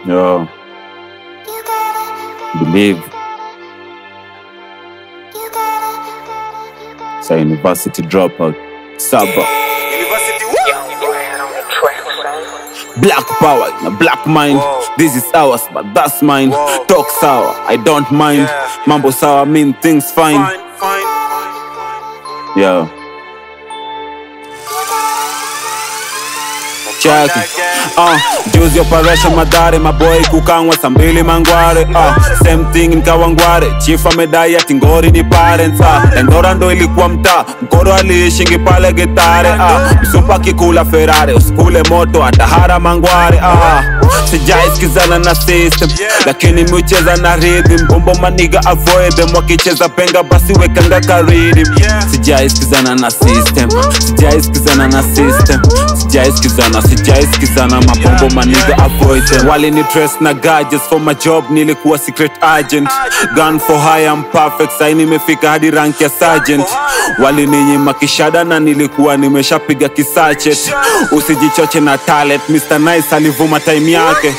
Yo, believe. Sa university dropout. Saba. Black power, na black mind. This is ours, but that's mine. Talk sour, I don't mind. Mambo sour mean things fine. Yo. Check it. Uh, juzi operation madhare maboy kukangwa saa mbili mangware uh, same thing nkawangware chief amedai ati ngori ni parents uh, endora ndo ilikuwa mtaa mkoro aliishingi pale getare uh, msupa kikula ferare usikule moto atahara mangware uh, sijaiskizana na system lakini miucheza na rhythm bombo maniga avoid them wakicheza penga basi wekanga karidim sijaiskizana na system sijaiskizana na system sijaiskizana sijaiskizana mapombo maniga avoid them walini dress na gadgets for my job nilikuwa secret agent gun for hire I'm perfect sai nimefika hadi rank ya sergeant walininyima kishada na nilikuwa nimeshapiga kisachet usijichoche na talent Mr. Nice alivuma time yake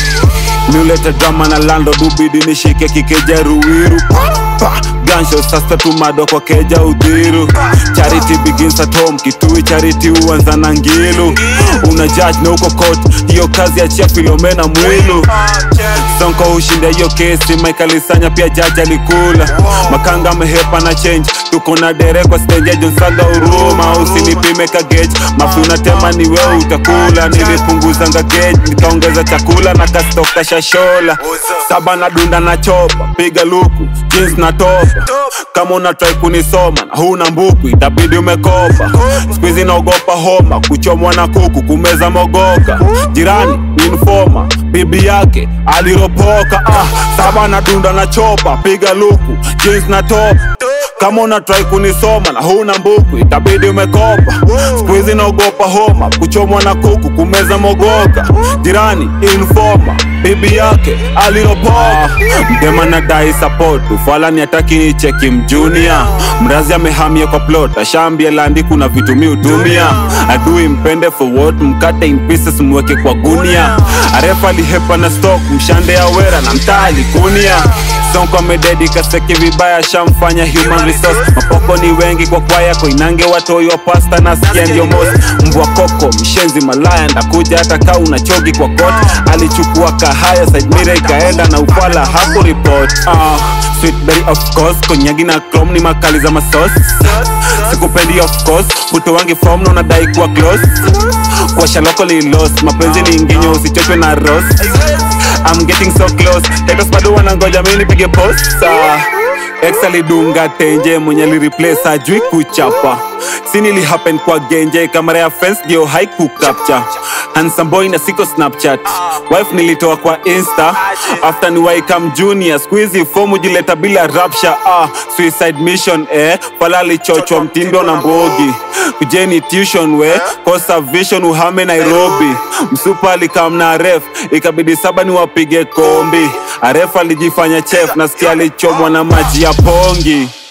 niulete drama na lando dubidi nishike kikeja ruwiru pa, gansho sasa tumado kwa keja udhiru charity begins at home kitui charity huanza na ngilu una judge na uko court hiyo kazi ya chia filomena mwilu sonko hushinda hiyo kesi maikalisanya pia jaji alikula makanga amehepa na change tuko na dere kwa stage ya jonsaga huruma usinipime ka gauge mafu unatema ni wewe utakula nilipunguzanga gauge nikaongeza chakula na kastoka shashola saba na dunda na chopa piga luku jeans na topa kama unatrai kunisoma na huna mbuku itabidi umekopa skuizi naogopa homa kuchomwa na kuku kumeza mogoka jirani informa bibi yake aliropoka ah, saba na dunda na chopa piga luku jeans na topa kama unatrai kunisoma na huna mbuku itabidi umekopa skuizi naogopa homa kuchomwa na kuku kumeza mogoka jirani informa bibi yake aliropoka mdema na dai support ufalani hataki ni cheki mjunia mrazi amehamia kwa plot ashambia landi kuna vitu mi utumia adui mpende for what mkate in pieces mweke kwa gunia arefa alihepa na stock mshande ya wera na mtaa alikunia sonko amededi kaseke vibaya shamfanya human resource mapoko ni wengi kwa kwaya koinange watoi wa pasta na skia ndio mos mbwa koko mshenzi malaya ndakuja hata kaa una chogi kwa kot alichukua kahaya side mirror ikaenda na ufala hapo report uh, sweet berry of course konyagi na chrome ni makali za masos sikupendi of course puto wangi form na unadai kuwa close kwa shaloko lilos mapenzi ni inginyo usichochwe na ros I'm getting so close Tetos bado wanangoja mimi nipige posa Ex alidunga tenje mwenye lireplace ajui kuchapa si nili happen kwa genje kamera ya fence ndio haiku capture handsome boy na siko snapchat wife nilitoa kwa insta after ni waikam junior squeezy fomu jileta bila rapsha ah suicide mission eh pala alichochwa mtindo na mbogi kujeni tuition we kosa vision uhame nairobi msupa alikam na ref ikabidi saba ni wapige kombi aref alijifanya chef nasikia alichomwa na maji ya pongi